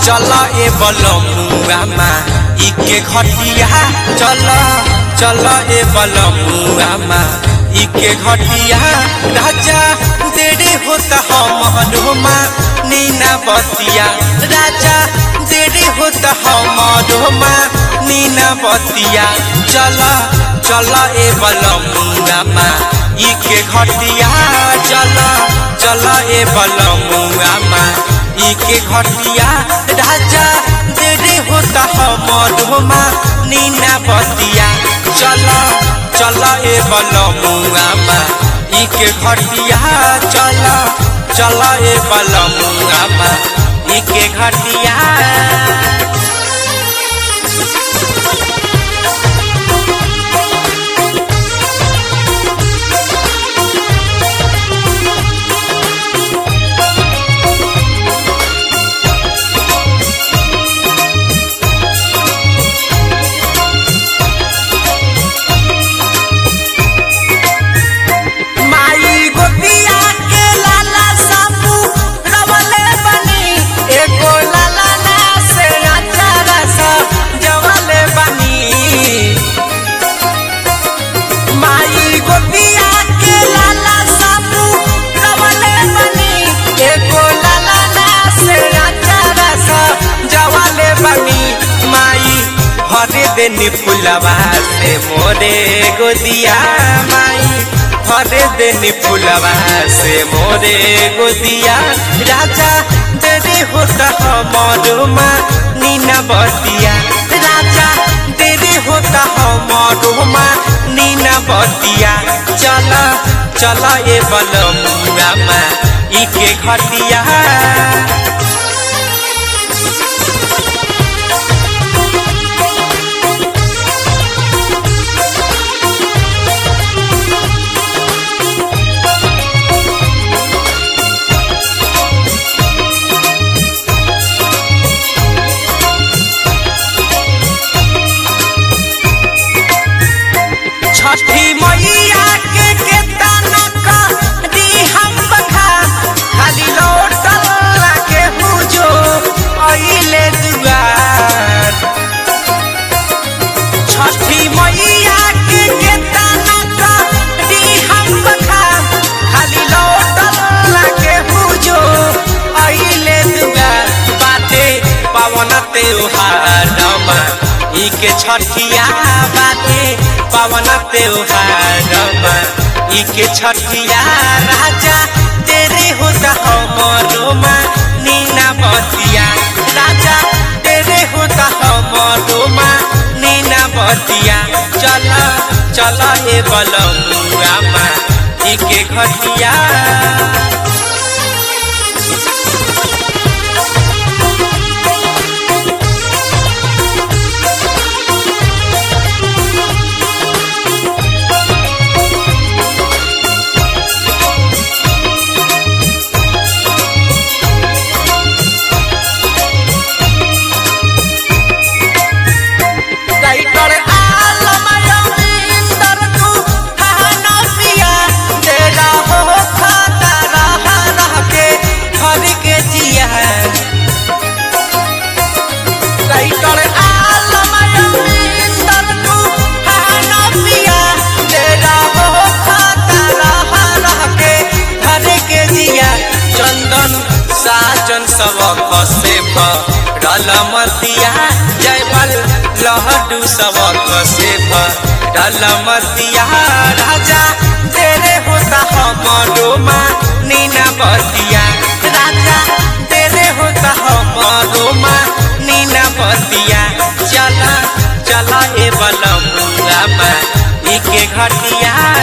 चल ए बलमुआमा इके घटिया चल चल ए बलमुआमा इके घटिया राजा देरी होता हमरोमा नीना बतिया राजा देरी होता हमरोमा नीना बतिया चल चल ए बलमुआमा इके घटिया चल चल ए बलमुआमा इके घटिया राजा देरी होता हमरोमा नीना बतिया चल चल ए बलमुआमा इके घटिया चल चल ए बलमुआमा इके घटिया माई गोपिया के लाला साबू रवले बनी एको लाला ना से अचारा सा जवले बनी माई गोपिया के लाला साबू रवले बनी एको लाला ना से अचारा सा जवले बनी माई हरे दिन फुलवा से मोरे गोदिया माई हरे दिन फुलवा से मोरे गोदिया राजा देरी होता हमारो माँ नीना बतिया राजा देरी होता हमारो माँ नीना बतिया चल चल ए बलमुआ माँ इके घटिया छठी मैया के केतना का दी हम बखा खाली लौटल के पूजो अइले दुआर छठी मैया के केतना का दी हम बखा खाली लौटल के पूजो अइले दुआर बाटे पावन त्योहारमा इके छठिया बाटे पावन त्योहारमा इके छठिया राजा तेरे होता हमरोमा नीना बतिया राजा तेरे होता हमरोमा नीना बतिया चल चल ए बलमुआमा इके घटिया राइटर आलम रविंदर तू कहना पिया तेरा हो खाता रह रह के घर के जिया राइटर आलम रविंदर तू कहना पिया तेरा हो खाता रह रह के घर के जिया चंदन साजन सब कसे भरल मतिया जयबल लहडू सब कसे भरल मतिया राजा तेरे होता हमरो माँ नीना बतिया राजा तेरे होता हमरो माँ नीना बतिया चला चला ए बलमुआ माँ इके घटिया